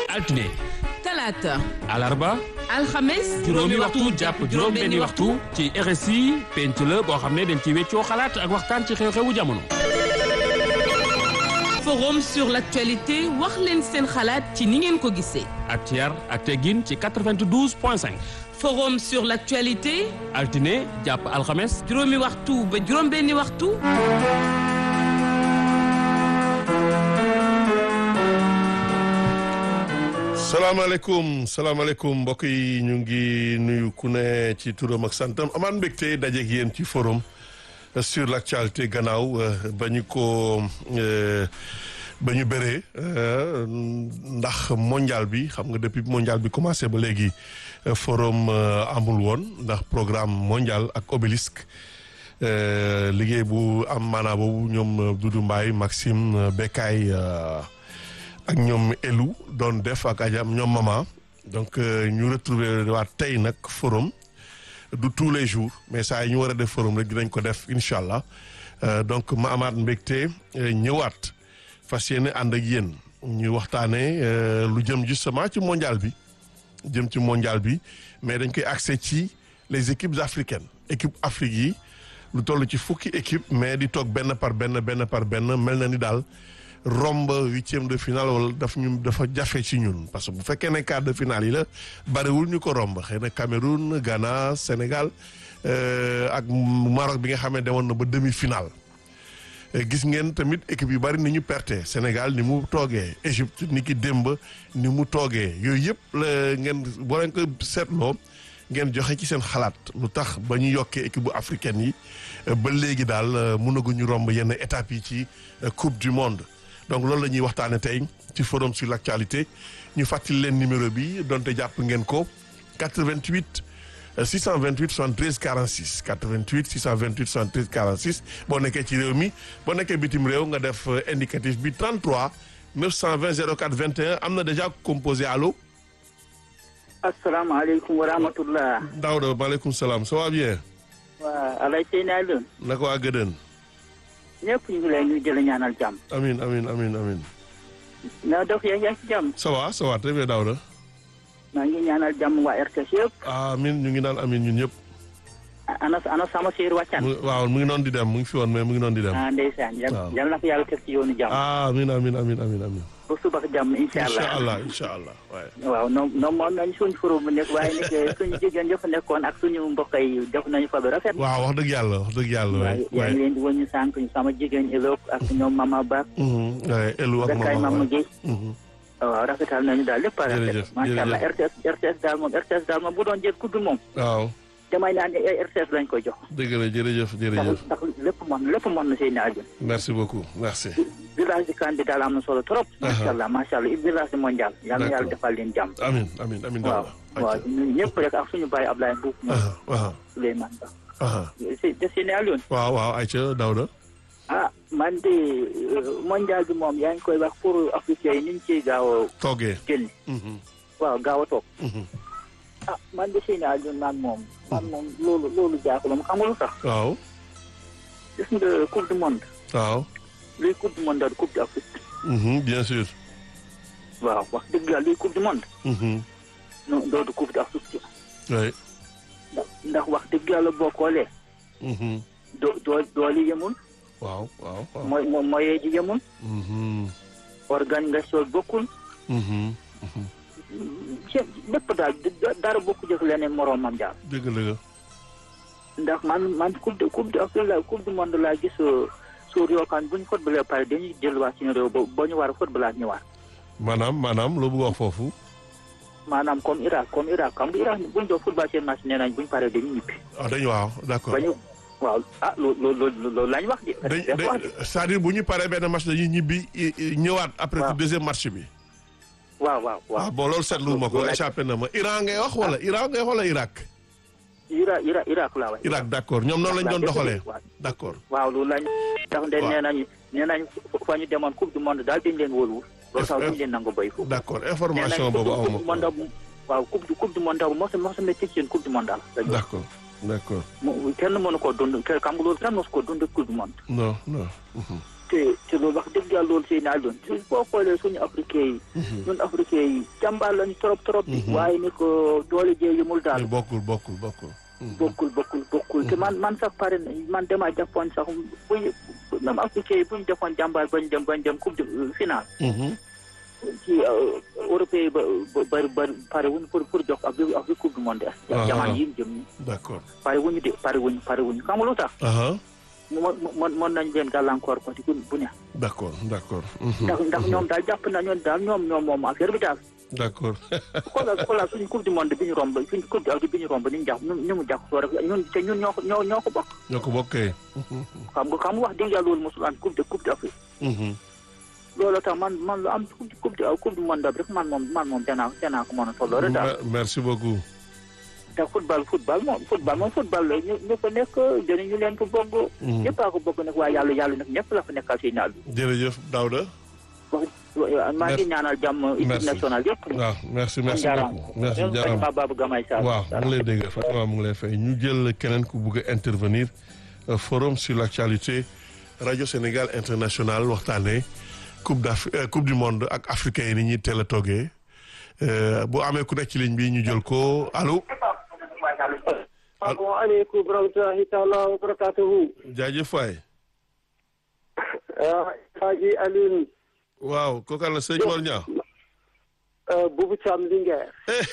altine talaata alarba alxames juróomi waxtu jàpp juróom benni waxtu ci RSI penc la boo xam ne dañ ci weccoo xalaat ak waxtaan ci xew-xewu jamono forum sur l'actualité wax leen seen xalaat ci ni ngeen ko gisee ak ci yar ak teggin ci 92 point 5 forum sur l'actualité altine jàpp alxames juróomi waxtu ba juróom benni waxtu salaamaaleykum salaamaaleykum mbokk yi ñu ngi nuyu ku ne ci turam ak santam amaan mbégte dajeeg yéen ci forum sur l'actualité gannaaw ba ñu ko ba ñu bëree ndax mondial bi xam nga depuis mondial bi commencé ba léegi forum amul woon ndax programme mondial ak obélisque liggéey bu am maanaa boobu ñoom Doudou Mbaye Maxime Bekay ak ñoom elu doon def ak ajam ñoom mama donc ñu retrouver waat tey nag forum du tous les jours mais saa yi ñu war a def forum rek dinañ ko def incha allah donc ma amaat mbégte ñëwaat fas yéene ànd ak yéen ñu waxtaanee lu jëm justement ci mondial bi jëm ci mondial bi mais dañ koy accès ci les équipes africaines équipe Afrique yi lu toll ci fukki équipe mais di toog benn par benn benn par benn mel na ni daal romb huitième de finale wala daf ñu dafa jafe ci ñun parce que bu fekkee ne quart de finale yi la bariwul ñu ko romb xëy na Cameroun Ghana Sénégal ak Maroc bi nga xam ne demoon na ba demi finale gis ngeen tamit équipe yu bari ni ñu perte Sénégal ni mu toogee Égypte ni ki démb ni mu toogee yooyu yëpp la ngeen boo leen ko seetloo ngeen joxe ci seen xalaat lu tax ba ñu yokkee équipe bu africaine yi ba léegi daal mënaguñu romb yenn étapes yi ci coupe du monde donc loolu la ñuy waxtaane tey ci forum sur l'actualité ñu fàttali leen numéro bi donte jàpp ngeen ko 88 628 73 46 88 628 73 46 boo nekkee ci réew mi boo nekkee bitim réew nga def indicatif bi 33 920 04 21 am na déjà composé allo. asalaamaaleykum wa rahmatullah. Daouda maaleykum salaam ça va bien. waa alay tey naa leen. naka waa Gëdën. ñëpp ñu ngi lay nuyu di la ñaanal jàmm. amin amin amin amin na dox yaa ngi ci jàmm. ça va ça va très bien Daouda. maa ngi ñaanal jàmm waa RTS yëpp. amin ñu ngi naan amin ñun ñëpp. ana ana sama séer wàccan. waaw mu ngi noonu di dem mu ngi fi woon mais mu ngi noonu di dem. ah ndeysaan. waaw yal na ko yàlla teg ci yoonu jàmm. amin amin amin amin amin ba suba ak jàmm incha allah incha allah incha allah waaye. waaw non non moom nañ suñu forum bu nekk waaye nag suñu jigéen yëpp nekkoon ak suñu mbokk yi def nañu fa ba rafet. waaw wax dëgg yàlla wax dëgg yàlla. waaye yaa ngi leen di wëññi sànq sama jigéen Elok ak ñoom Mama Ba. waaye Elu ak Bekay Mama Mama Guèye. waaw rafetal nañu daal lépp a rafet. Jërëjëf, macha allah RTS RTS daal moom RTS daal moom bu doon jël kudd moom. waaw damay naan RTS lañ koy jox. dëgg la jërëjëf jërëjëf ndax ndax lépp mën lépp mën na seen naaj. merci beaucoup merci. village de Kande daal am na solo trop. macha allah macha allah village mondial. yal na yàlla defal leen jàmm. amin amin amin waaw Daouda. waaw ñun ñëpp rek ak suñu baay Ablaye Mbuub. aha aha Souleymane Ba. aha si de si ne Alioune. waaw waaw Aïcha Daouda. ah man de mondial bi moom yaa ngi koy wax pour africain yi ñu ngi ciy gaaw a toogee. génn. Mhm, waaw gaaw a toog. mhm. ah man de si ne Alioune man moom. man moom loolu loolu jaaxul ma xam nga lu tax. waaw gis nga coupe du monde. waaw. luy coupe du monde daal coupe d'Afrique. Mhm, bien sûr. waaw wax dëgg yàlla luy coupe du monde. Mhm, non doodu coupe d'Afrique. oui. ndax ndax wax dëgg yàlla boo xoolee. Mhm, doo doo doole yemul. waaw waaw waaw. mooy mooy moyen ji yemul. Mhm, organisation bokkul. mhm, mhm. ci lépp daal dara bokku jëf leneen moroomam daal. dëgg la nga. ndax man man coupe de coupe de Afrique la coupe du monde laa gis suur yoo xam ne bu ñu footballee pare dañuy delluwaat suñu réew ba ba ñu war a footballaat ñëwaat. maanaam maanaam loo bëgg wax foofu. maanaam comme Irak comme Irak xam nga Irak bu ñu doon football seen match nee nañ bu ñu paree dañuy ñibbi. ah dañu waaw d'accord. ba ñu waaw ah loolu loolu loolu lañ wax de. dañ dañ wax dañ de c'est-à-dire bu ñu paree benn match dañuy ñibbi i- i- ñëwaat après Waaw. ci deuxième match bi. waaw waaw waaw waaw. bon loolu seetlu ma ko loolu la- échappé na ma Iran ngay wax wala Iran ngay wax wala Irak. Irak Irak Irak laa wax. Irak d'accord ñoom noonu lañ doon doxalee. waaw d'accord waaw loolu lañ. ndax de Waaw. nee nañu nee nañu fa ñu demoon coupe du monde daal dañ leen wóolu. loolu tax duñ leen nangu béy foofu. d'accord nee information nañ boobu coupe du awma monde ko. bu- waaw coupe du coupe du monde bu mos a mos a métti seen coupe du monde daal. d'accord d'accord mu kenn mënu koo dund kenn xam nga loolu kenn mosu koo dund coupe du monde. non non. mhm. te te loolu wax dëgg yàlla loolu sëy naa doon boo xoolee suñu africain yi ñun africain yi jàmbaar lañu trop trop waaye ni ko doole jee yëmul daal bokkul bokkul bokkul bokkul bokkul bokkul te man man sax pare man dama jàppoon sax buñ même africain yi buñ defoon jàmbaar bañ dem bañ dem coupe de finale ci européen yi ba ba ba pare wuñ pour pour jox ak ak bi coupe du monde jamono yi jëm ni d'accord pare wuñu de pare wuñu pare wuñu xam nga lu tax mo mën mën nañ leen gàllankoor ko ci bu ne d'accord d'accord ndax ndax ñoom daal jàpp na ñoom daal ñoom ñoom moom affaire bi daal d'accord xoolal xoolal suñu coupe du monde bi ñu romb suñu coupe du bi ñu romb ni ñu jàpp ñu mu jàpp soo rek ñun te ñun ñoo ko ñoo ñoo ko bokk ñoo ko bokkee xam nga xam nga wax dëgg yàlla loolu mosul am coupe de coupe d'Afrique loolu tax man man lu am coupe coupe du coupe du monde rek man moom man moom danaa danaa ko mën a tolloo rek daal merci beaucoup te football football moom football moom football la ñu ñu fa nekk dinañu leen ko bokk ñëpp a ko bokk nag waaye yàlla yàlla nag ñëpp la fa nekkal si naal bi jërëjëf Daouda maa ngi ñaanal jàmm équipe nationale yëpp waaw merci merci beaucoup merci jaaraama Fatima Babou Gamay Sarr waaw mu ngi lay dégg Fatima mu ngi lay fay ñu jël keneen ku bugg a intervenir forum sur l'actualité radio Sénégal international waxtaanee coupe d'Afrique coupe du monde ak africain yi ni ñuy teel a toogee bu amee ku nekk ci ligne bi ñu jël ko allo. asalaamaaleykum wa rahmatulahi taala wa barakatuhu. jaajëf waay. Haji Alioune. waaw kooku àll sëñ Mor Niang. Boubou Thiam Linguère.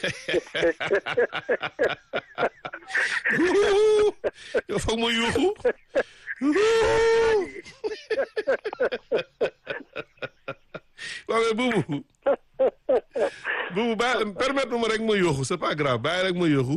yow foog ma yuuxu. waaw mais Boubou. Boubou bàyyi permettre ma rek ma yuuxu c'est pas grave bàyyi rek ma yuuxu.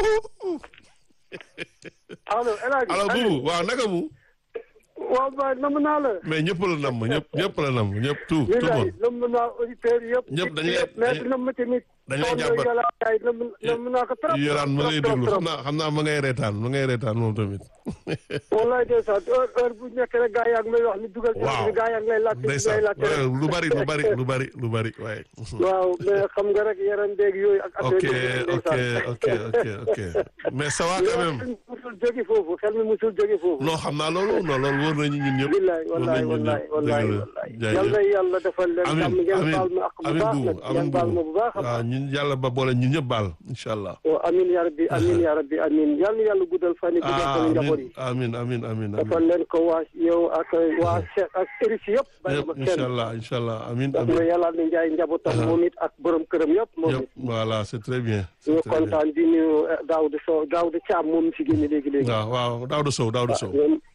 allo El Hadj alors Boubou waaw naka mu. waaw ba nam naa la. mais ñëpp la nam ñëpp ñëpp la nam ñëpp tout tout le monde. nam naa auditeurs yëpp. ñëpp dañu lay mais nam ma tamit. dañu lay jàmbat nam naa ko trop. yoraan ma ngay déglu xam naa xam naa ma ngay reetaan ma ngay reetaan moom tamit. wallaay ndeysaan heure heure bu nekk rek gaa yaa ngi may wax ni dugal. waaw gaa yaa ngi lay laajte ndeysaan lay laajte lu bari lu bari lu bari lu bari waaye. waaw mais xam nga rek yaram beeg yooyu ak. ok ok ok ok ok mais ça va quand même. xel mi musul jóge foofu xel mi musul jóge foofu. non xam naa loolu non loolu wóor nañu ñun ñëpp. wallaay wallaay wallaay wallaay wallaay yal na yàlla defal leen jàmm ngeen baal ma ak bu baax nag ngeen baal ma bu baax a waaw ñun yàlla ba boole ñun ñëpp baal incha allah. waaw amin ya rabbi amin ya rabbi amin yal na yàlla guddal fan yi guddal fan njaboot yi amin amin amin defal leen ko waa yow ak waa Cheikh ak Eric yëpp bàyyi ma kenn incha allah incha allah amin daf amin na yàlla na njaay njabootam moom it ak borom këram yëpp moom yëpp it voilà c'est très bien. c'est ñu très bien. kontaan di nuyu Daouda Sow Daouda Thiam moom si génne léegi léegi waaw waaw Daouda Sow Daouda Sow.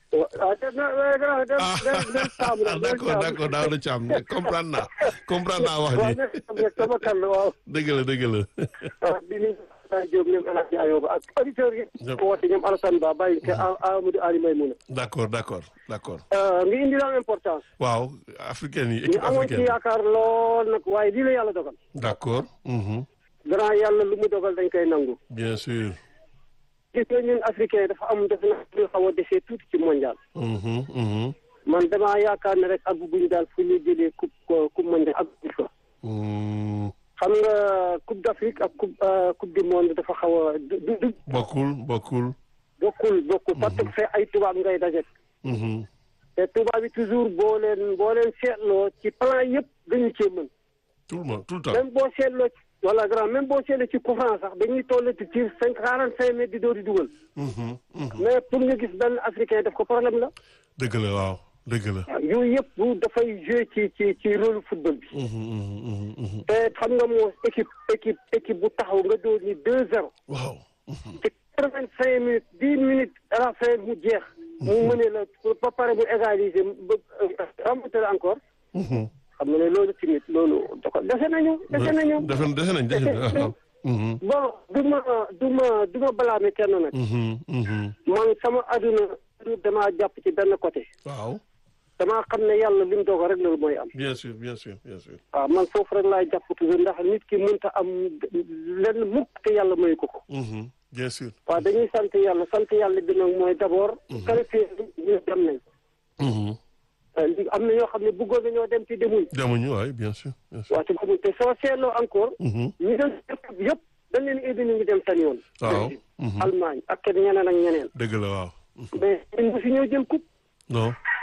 ah def na grand def def def Thiam la def d'accord d'accord Daouda Thiam comprendre naa comprendre naa wax waaw ji def rek sama kan la waaw dëgg la dëgg la. ah di nuyu Abdoulaye Diop ñoom El Hadj Ayoba ak auditeurs yi. Yëpp. woote ñoom Alassane Ba bàyyi ko Amadou Ali Maymouna. d'accord d'accord d'accord. nga indi la importance. waaw africaine yi ñu équipe amoon ci africaine. yaakaar lool nag waaye lii la yàlla dogal. d'accord. mhm. grand yàlla lu mu dogal dañ koy nangu. bien sûr. gis nga ñun africain dafa am def na lu xaw a desee tuuti ci mondial. mhm mhm. man damaa yaakaar ne rek àgguñ daal fu ñuy jëlee coupe coupe mondial àgguñ fa. Mm, xam nga coupe d'Afrique ak coupe coupe du monde dafa xaw a du du du bokkul bokkul. bokkul bokkul parce que fee ay tubaab ngay daje. mhm. te tubaab yi toujours boo leen boo leen seetloo ci plan yëpp dañu cee mën tout le monde tout le temps. même boo seetloo ci wala grand même boo seetloo ci coup franc sax dañuy toll ci tir cinq quarante cinq mètres di door di dugal Mhm, mhm. mais pour nga gis benn africain def ko problème la dëgg la waaw dëgg la. waaw yooyu yëpp bu dafay jouer ci ci ci rôle football bi Mhm, mhm, mhm, mhm. te xam nga moo équipe équipe équipe bu taxaw nga door ni deux zéro waaw. ci quatre vingt cinq minutes dix minutes à la fin mu jeex mu mëne la ba pare mu égaliser ba remonter encore Mhm. xam nga ne loolu tamit loolu da ko dese nañu dese nañu defe dese nañ dese nañ waaw. Mhm, bon du ma du ma du ma balaame kenn nag mhm, mhm. man sama àdduna damaa jàpp ci benn côté waaw. damaa xam ne yàlla li mu dogal rek loolu mooy am bien sûr bien sûr bien sûr. waaw man foofu rek laay jàpp toujours ndax nit ki mënta am lenn mukk te yàlla mayu ko ko Mhm, bien sûr. waaw dañuy sant yàlla sant yàlla bi nag mooy d'abord qualifié ñu dem nañ Mhm. li am na ñoo xam ne bëggoon nañoo dem ci demuñ demuñu waay bien sûr bien sûr. waaw ci demuñ te soo seetloo encore Mhm. ñu dem yëpp dañ leen indi ñu dem seen yoon waaw. Belgique, Mhm. Allemagne ak kenn ñeneen ak ñeneen dëgg la waaw. mais ñun mosu ñoo jël coupe non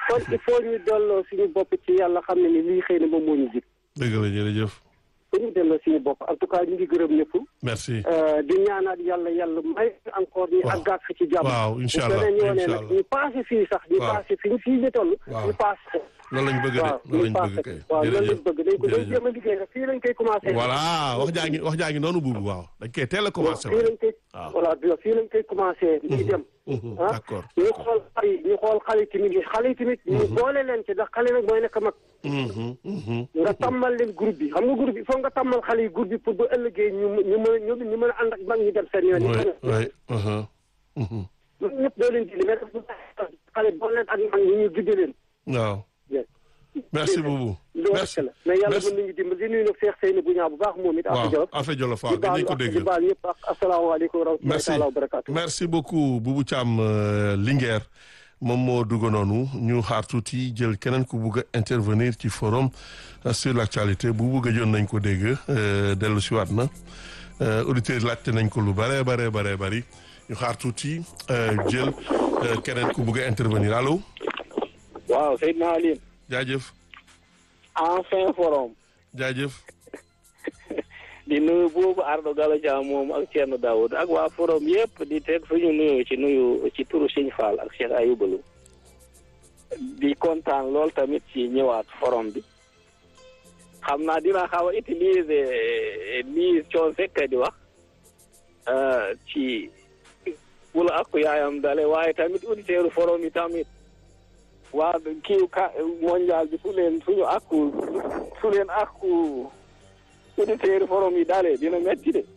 kon il faut ñu delloo suñu bopp ci yàlla xam ne ni lii xëy na moom moo ñu jig dëgg la jërëjëf faut ñu delloo suñu bopp en tout cas ñu ngi gërëm ñëpp merci di ñaanaat yàlla yàlla may encore ñu Waaw. àggaat fi ci jàmm waaw incha allah bu beneen yoonee incha nag allah ñu passé fii sax ñu Waaw. passé fi ñu fii ñu toll Waaw. ñu passé loolu lañ bëgg de waaw loolu ñu lañ passé bëgg kay waaw loolu lañ jërëjëf bëgg dañ ko dañ jërëjëf. jéem a liggéey rek fii lañ koy commencé voilà wax jaa ngi wax jaa ngi noonu buubu waaw dañ koy teel a commencé fii waaw lañ koy waaw. voilà bi fii lañ koy commencé ñu dem Mhm, ah d'accord ñu xool xale yi ñu xool xale yi tamit yi xale yi tamit ñu boole leen ci ndax xale nag mooy nekk mag Mhm, mhm. nga tàmmal leen groupe bi xam nga groupe bi foog nga tàmmal xale yi groupe bi pour ba ëllëgee ñu ñu mën a ñu ñu mën a ànd ak mag ñi dem seen yoon oui yi oui mhm, mhm. ñun ñëpp doo leen dindi mais daf xale boole leen ak mag ñi ñu gidde leen waaw merci beaucoup loolu merci rek la mais yàlla merci mën nañu dimbali di nuyu nag Cheikh Seyni bu ñaaw bu baax moom it waaw Afia Jolof Afia Jolof di waaw baal dinañ ko ak di dégg baal ñëpp ak asalaamaaleykum wa rahmatullahi merci taala wa barakaatu merci beaucoup Boubou Thiam euh, Linguère moom moo dugg noonu ñu xaar tuuti jël keneen ku bugg a intervenir ci forum euh, sur l' actualité bu bugg a joon nañ ko dégg euh, dellu si waat na euh, auditeurs yi laajte nañ ko lu bare bare bare bari ñu xaar tuuti euh, jël euh, keneen ku bugg a intervenir allo waaw Seydina Aline jaajëf enfin forum jaajëf di nuyu boobu Ardo Gallo Dia moom ak Thierno Daoud ak waa forum yëpp di teg suñu nuyu ci nuyu ci turu Sëñ Fall ak Cheikh Ayoubalu di kontaan lool tamit ci ñëwaat forum bi xam naa dina xaw a utiliser lii coon fekk di wax euh, ci wula ak yaayam dale waaye tamit auditeurs forum yi tamit waa kii ka mondial bi su leen suñu akku su leen akku auditeurs forum yi dalee dina metti de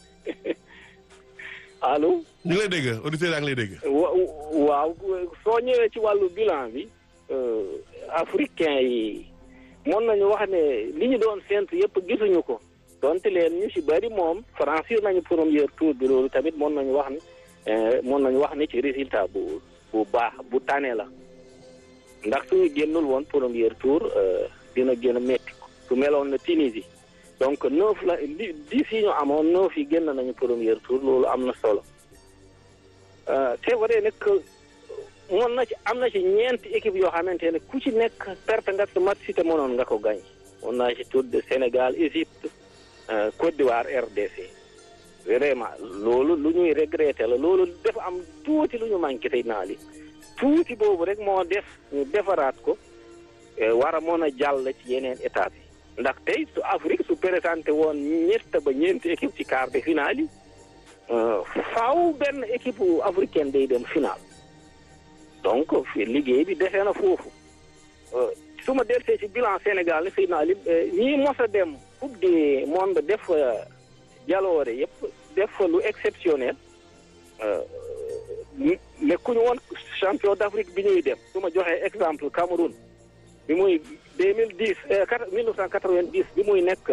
allo ñu ngi lay dégg auditeurs yaa ngi lay dégg wa waaw soo ñëwee ci wàllu bilan bi euh, africain yi mën nañu wax ne li ñu doon séntu yëpp gisuñu ko donte leen ñu ci bari moom franchir nañu premier tour bi loolu tamit mën nañu wax ne euh, mën nañu wax ne ci résultat bu bu baax bu tane la ndax suñu génnul woon premier tour euh, dina gën a métti su meloon na Tunisie donc neuf la li dix yi ñu amoon neuf yi génn nañu premier tour loolu am na solo Euh, c'est vrai nag mën na ci am na ci ñeenti équipe yoo xamante ne ku ci nekk perte nga sa match si te mënoon nga ko gañ mën naa ci tudd Sénégal Égypte euh, Côte d'Ivoire RDC vraiment loolu lu ñuy regretter la loolu dafa am tuuti lu ñu manqué tey naa li tuuti boobu rek moo def ñu defaraat ko eh, war a mën a jàll ci yeneen étapes yi ndax tey su Afrique su présenté woon ñett ba ñeenti équipe ci quart de finale yi Euh, faaw benn équipe africaine day dem final donc fi liggéey bi defee na foofu Euh, su ma dellusee ci bilan Sénégal ne fii naa li ñii mos a dem coupe du monde def fa jaloore yëpp def fa lu exceptionnel euh, nekkuñu woon champion d'Afrique bi ñuy dem su ma joxee exemple Cameroun bi muy deux mille dix mille neuf cent quatre-vingt-dix bi muy nekk